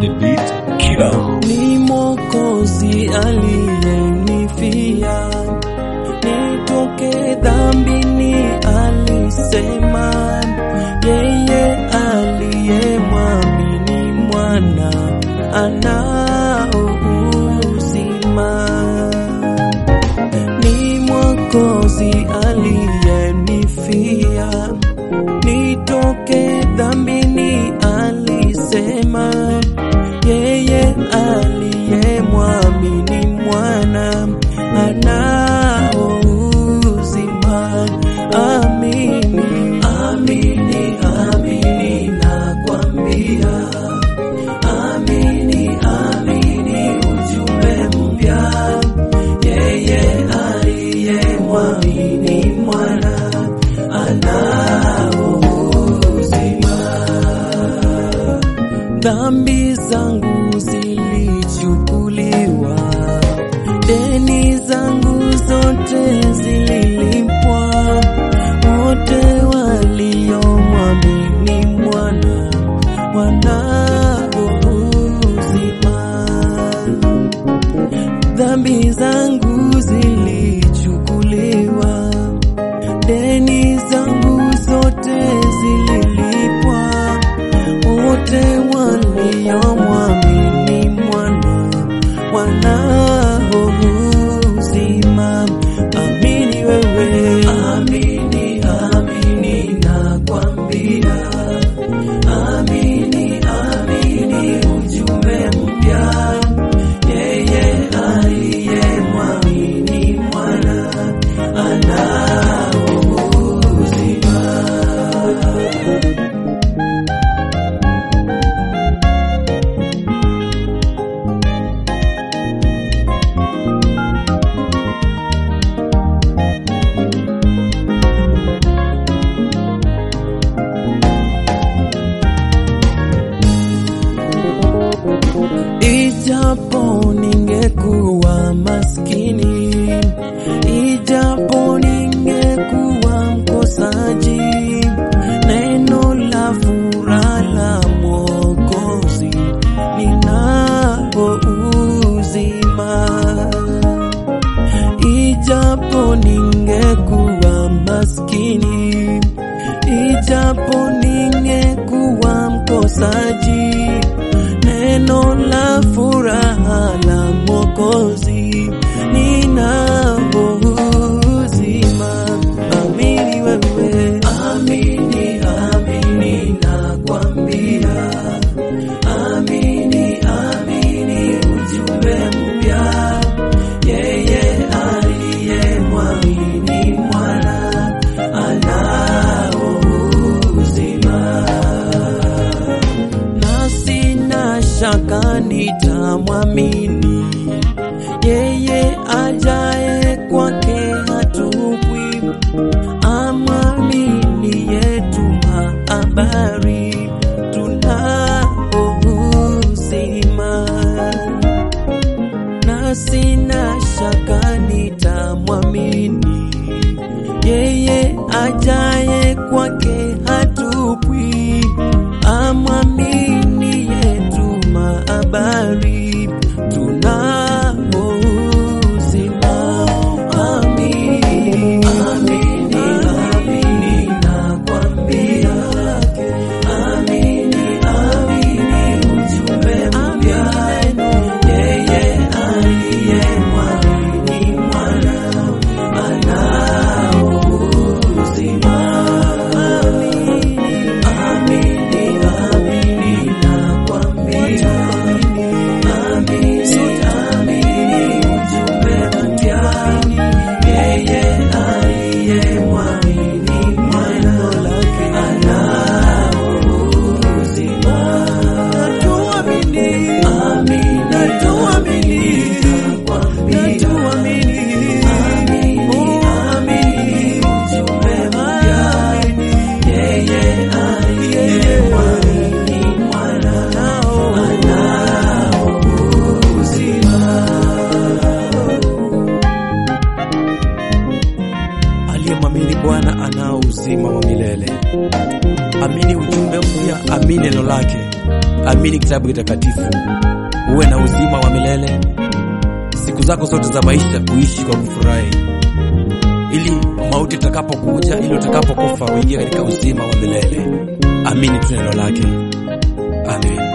the beat killer. ni Mwokozi aliyenifia nitoke dhambini, alisema yeye aliyemwamini mwana anao uzima. Ni Mwokozi aliyenifia nitoke dhambini, alisema yeye aliyemwamini mwana anao uzima. Amini, amini, amini, nakwambia amini, amini, ujumbe mpya, yeye aliyemwamini mwana anao uzima. Dhambi zangu zilichukuliwa, deni zangu zote zililipwa. Wote waliomwamini mwana wanao uzima. Dhambi zangu zilichukuliwa, deni zangu zote zililipwa wote waliomwamini mwana wanao uzima. Amini wewe, amini, amini, nakwambia amini, amini, ujumbe mpya, yeye aliyemwamini mwana anao uzima. Ijapo ningekuwa maskini, ijapo ningekuwa mkosaji, neno la furaha la Mwokozi ninao uzima. Ijapo ningekuwa maskini, ijapo ningekuwa mkosaji, neno la furaha la Mwokozi ninao uzima. Amini wewe, amini, amini, nakwambia amini, amini, ujumbe mpya, yeye aliyemwamini mwana anao uzima na sina shaka nitamwamini yeye ajaye kwake hatupwi, amwamini yetuma habari tunao uzima na sina shaka nitamwamini yeye ajaye kwake hatupwi, amwamini yetuma habari tunao uzima. anao uzima wa milele. Amini ujumbe mpya, amini neno lake, amini kitabu kitakatifu, uwe na uzima wa milele siku zako zote za maisha, uishi kwa kufurahi, ili mauti itakapokuja, ili utakapokufa uingie katika uzima wa milele. Amini tu neno lake. Amen.